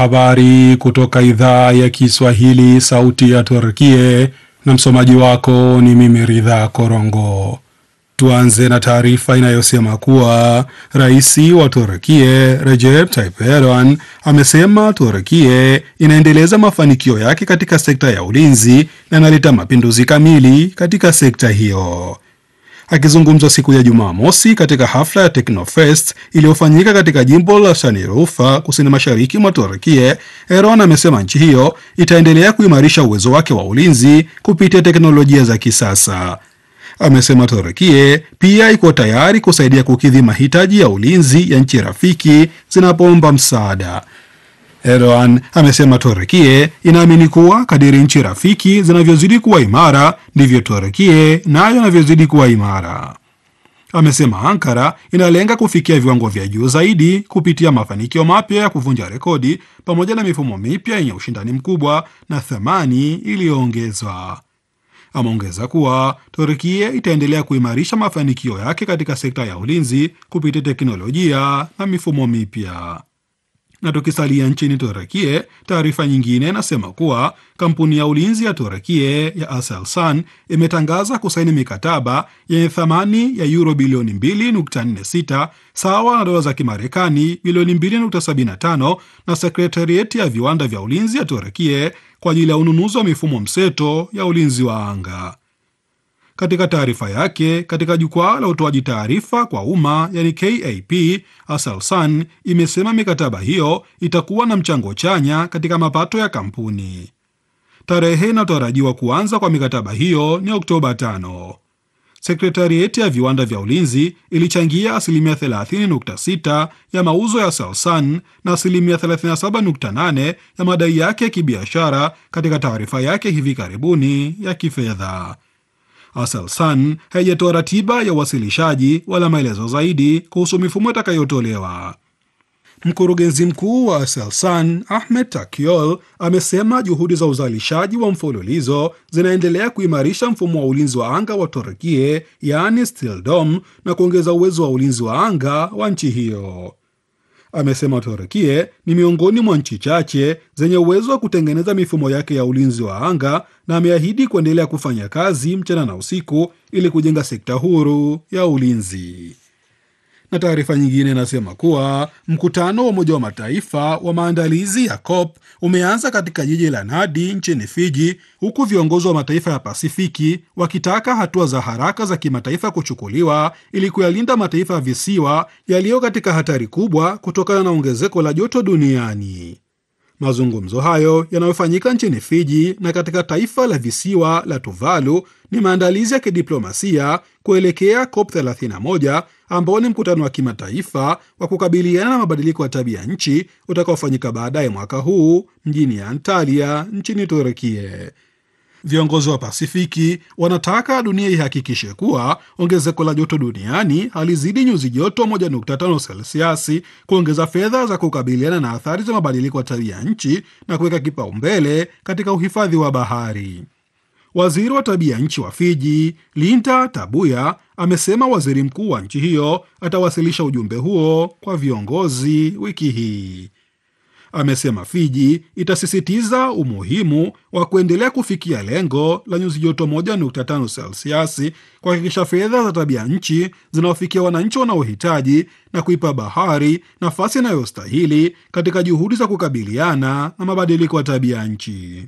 Habari kutoka idhaa ya Kiswahili, sauti ya Turkie, na msomaji wako ni mimi Ridha Korongo. Tuanze na taarifa inayosema kuwa rais wa Turkie Recep Tayyip Erdogan amesema Turkie inaendeleza mafanikio yake katika sekta ya ulinzi na inaleta mapinduzi kamili katika sekta hiyo. Akizungumza siku ya Jumamosi katika hafla ya Teknofest iliyofanyika katika jimbo la Shanirufa kusini mashariki mwa Turkie, Erdogan amesema nchi hiyo itaendelea kuimarisha uwezo wake wa ulinzi kupitia teknolojia za kisasa. Amesema Turkie pia iko tayari kusaidia kukidhi mahitaji ya ulinzi ya nchi rafiki zinapoomba msaada. Erdogan amesema Turkie inaamini kuwa kadiri nchi rafiki zinavyozidi kuwa imara ndivyo Turkie nayo inavyozidi kuwa imara. Amesema Ankara inalenga kufikia viwango vya juu zaidi kupitia mafanikio mapya ya kuvunja rekodi pamoja na mifumo mipya yenye ushindani mkubwa na thamani iliyoongezwa. Ameongeza kuwa Turkie itaendelea kuimarisha mafanikio yake katika sekta ya ulinzi kupitia teknolojia na mifumo mipya. Na tukisalia nchini Turekie, taarifa nyingine inasema kuwa kampuni ya ulinzi ya Turekie ya Aselsan imetangaza kusaini mikataba yenye thamani ya euro bilioni 2.46 sawa na dola za Kimarekani bilioni 2.75 na sekretarieti ya viwanda vya ulinzi ya Turekie kwa ajili ya ununuzi wa mifumo mseto ya ulinzi wa anga. Katika taarifa yake katika jukwaa la utoaji taarifa kwa umma yani KAP, Aselsan imesema mikataba hiyo itakuwa na mchango chanya katika mapato ya kampuni. Tarehe inayotarajiwa kuanza kwa mikataba hiyo ni Oktoba 5. Sekretarieti ya viwanda vya ulinzi ilichangia asilimia 30.6 ya mauzo ya Aselsan na asilimia 37.8 ya madai yake ya kibiashara katika taarifa yake hivi karibuni ya kifedha. Aselsan haijatoa ratiba ya uwasilishaji wala maelezo zaidi kuhusu mifumo itakayotolewa. Mkurugenzi mkuu wa Aselsan Ahmed Takyol amesema juhudi za uzalishaji wa mfululizo zinaendelea kuimarisha mfumo wa ulinzi wa anga wa Turkie, yaani Steel Dome, na kuongeza uwezo wa ulinzi wa anga wa nchi hiyo. Amesema Turkie ni miongoni mwa nchi chache zenye uwezo wa kutengeneza mifumo yake ya ulinzi wa anga na ameahidi kuendelea kufanya kazi mchana na usiku ili kujenga sekta huru ya ulinzi. Na taarifa nyingine inasema kuwa mkutano wa Umoja wa Mataifa wa maandalizi ya COP umeanza katika jiji la Nadi nchini Fiji, huku viongozi wa mataifa ya Pasifiki wakitaka hatua za haraka za kimataifa kuchukuliwa ili kuyalinda mataifa ya visiwa yaliyo katika hatari kubwa kutokana na ongezeko la joto duniani. Mazungumzo hayo yanayofanyika nchini Fiji na katika taifa la visiwa la Tuvalu ni maandalizi ya kidiplomasia kuelekea COP 31 ambao ni mkutano wa kimataifa wa kukabiliana na mabadiliko ya tabia nchi utakaofanyika baadaye mwaka huu mjini Antalya nchini Turkie. Viongozi wa Pasifiki wanataka dunia ihakikishe kuwa ongezeko la joto duniani halizidi nyuzi joto 1.5 selsiasi, kuongeza fedha za kukabiliana na athari za mabadiliko ya tabia nchi na kuweka kipaumbele katika uhifadhi wa bahari. Waziri wa tabia nchi wa Fiji Linda Tabuya amesema waziri mkuu wa nchi hiyo atawasilisha ujumbe huo kwa viongozi wiki hii. Amesema Fiji itasisitiza umuhimu wa kuendelea kufikia lengo la nyuzi joto 1.5 selsiasi, kuhakikisha fedha za tabia nchi zinawafikia wananchi wanaohitaji na kuipa bahari nafasi inayostahili katika juhudi za kukabiliana na mabadiliko ya tabia nchi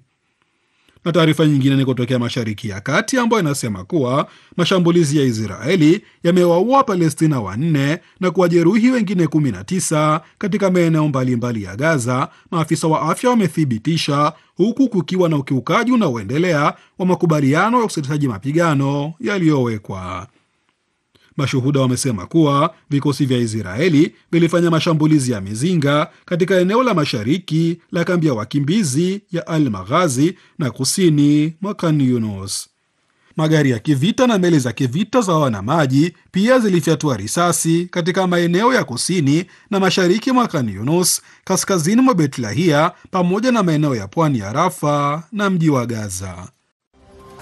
na taarifa nyingine ni kutokea Mashariki ya Kati ambayo inasema kuwa mashambulizi ya Israeli yamewaua Palestina wanne na kuwajeruhi wengine 19 katika maeneo mbalimbali ya Gaza, maafisa wa afya wamethibitisha, huku kukiwa na ukiukaji unaoendelea wa makubaliano ya usitishaji mapigano yaliyowekwa. Mashuhuda wamesema kuwa vikosi vya Israeli vilifanya mashambulizi ya mizinga katika eneo la mashariki la kambi ya wakimbizi ya Al Maghazi na kusini mwa Khan Yunus. Magari ya kivita na meli za kivita za wanamaji pia zilifyatua risasi katika maeneo ya kusini na mashariki mwa Khan Yunus, kaskazini mwa Betlahia, pamoja na maeneo ya pwani ya Rafa na mji wa Gaza.